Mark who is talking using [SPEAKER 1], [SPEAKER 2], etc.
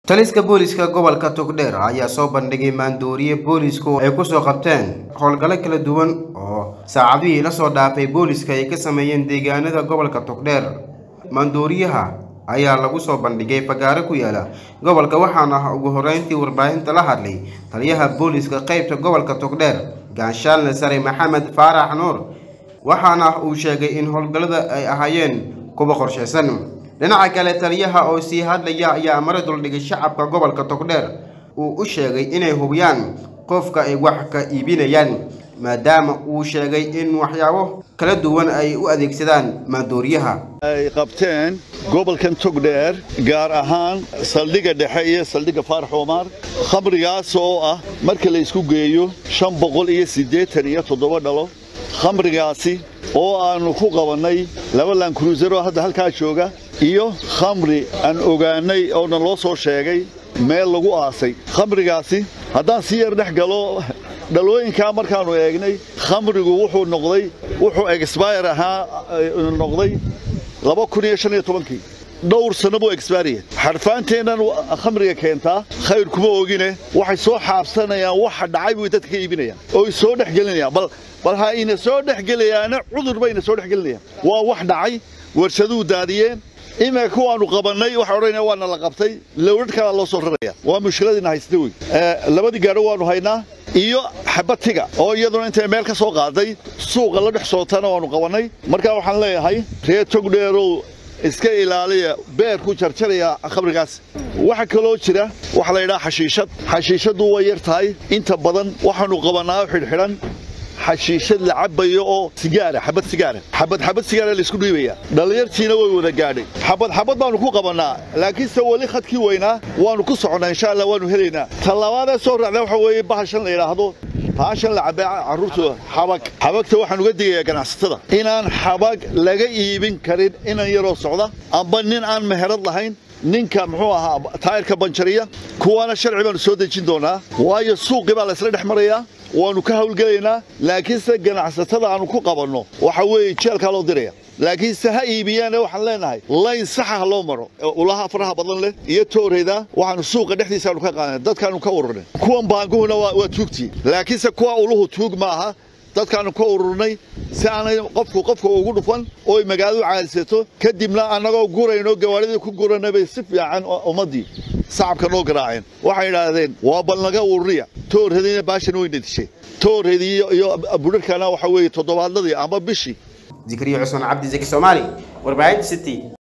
[SPEAKER 1] taliska booliska gobolka togdheer ayaa soo bandhigay maandooriye boolisku ay kusoo qabteen howlgallo kala duwan oo saacadihii la soo dhaafay booliska ay ka sameeyeen deegaanada gobolka togdheer maandooriyaha ayaa lagu soo bandhigay fagaaro ku yaala gobolka waxaana ugu horreyntii warbaahinta la hadlay taliyaha booliska qaybta gobolka togdheer gaanshaalne sare maxamed faarax nuur waxaana uu sheegay in howlgallada ay ahaayeen kuwa qorshaysan dhinaca kale taliyaha oo sii hadlaya ayaa mara duldhigay shacabka gobolka togdheer uu u sheegay inay hubiyaan qofka ay wax ka iibinayaan maadaama uu sheegay in waxyaabo kala duwan ay u adeegsadaan maandooriyaha
[SPEAKER 2] ay qabteen gobolkan togdheer gaar ahaan saldhigga dhexe iyo saldhigga faarax omar khamrigaas oo ah marka la isku geeyo shan boqol iyo siddeetan iyo toddoba dhalo khamrigaasi oo aannu ku qabannay laba lankruusaroo hadda halkaa jooga iyo khamri aan ogaannay oona loo soo sheegay meel lagu aasay khamrigaasi haddaan si yar dhex galo dhalooyinkaa markaannu eegnay khamrigu wuxuu noqday wuxuu exbayr ahaa noqday laba kun iyo shan iyo tobankii dhowr sanno buu exbaariya xarfaanteennan khamriga keentaa khayr kuma ogine waxay soo xaabsanayaan waxa dhacay bay dadka ka iibinayaan ooy soo dhex gelinayaan bal bal ha ina soo dhex gelayaana cudur bayna soo dhex gelinayaan waa wax dhacay warshaduhu daadiyeen iminka kuwaannu qabannay waxaa odhanaya waana la qabtay lowladh kalaa loo soo raraya waa mushkiladiina haysta wey labadii gaadho waannu haynaa iyo xabatiga oo iyaduna intay meel ka soo qaaday suuqa la dhex sootana waannu qabannay markaa waxaan leeyahay reer togdheerow iska ilaaliya beer ku jarjaraya khamrigaas waxa kaloo jira waxa la yidhaha xashiishad xashiishaddu way yar tahay inta badan waxaannu qabannaa xidhxidhan xashiishad la cabbayo oo sigaara xabad sigaara xabad xabad sigaara la isku dhiibaya dhallinyartiina way wada gaadhay xabad xabad baannu ku qabannaa laakiinse weli khadkii weynaa waannu ku soconnaa insha allah waannu helaynaa tallabaadee soo raacda waxa weeye bahashan la yidhaahdo baashan la cabbay carruurta xabag xabagta waxaan uga digayaa ganacsatada inaan xabag laga iibin karin inan yaroo socda amba nin aan meherad lahayn ninka muxuu ahaa taayirka banjariya kuwaana sharci baannu soo dejin doonaa waayo suuqii baa laysla dhex marayaa waannu ka hawlgelaynaa laakiinse ganacsatada aannu ku qabanno waxa weeye jeelkaa loo diraya laakiinse ha iibiyaane waxaan leenahay layn saxa ha loo maro ulaha faraha badan leh iyo tooreyda waxaannu suuqa dhexdiisaannu ka qaadnay dadkaannu ka ururnay kuwan baanguhuna waa tuugtii laakiinse kuwa uluhu tuug ma aha dadkaannu ka ururnay si aanay qofku qofka ugu dhufan ooy magaaladu caalisato kadibna annagoo gurayno gawaadhidii ku guranay bay si fiican ummaddii sacabka noo garaaceen waxay idhaahdeen waa bal naga ururiya toorhediina baashan weyna dishay toorhedii iyo budharkana waxa weeye toddobaadladii amba bishii
[SPEAKER 1] zikriyo cusman cabdi zaki soomaali warbaahinta city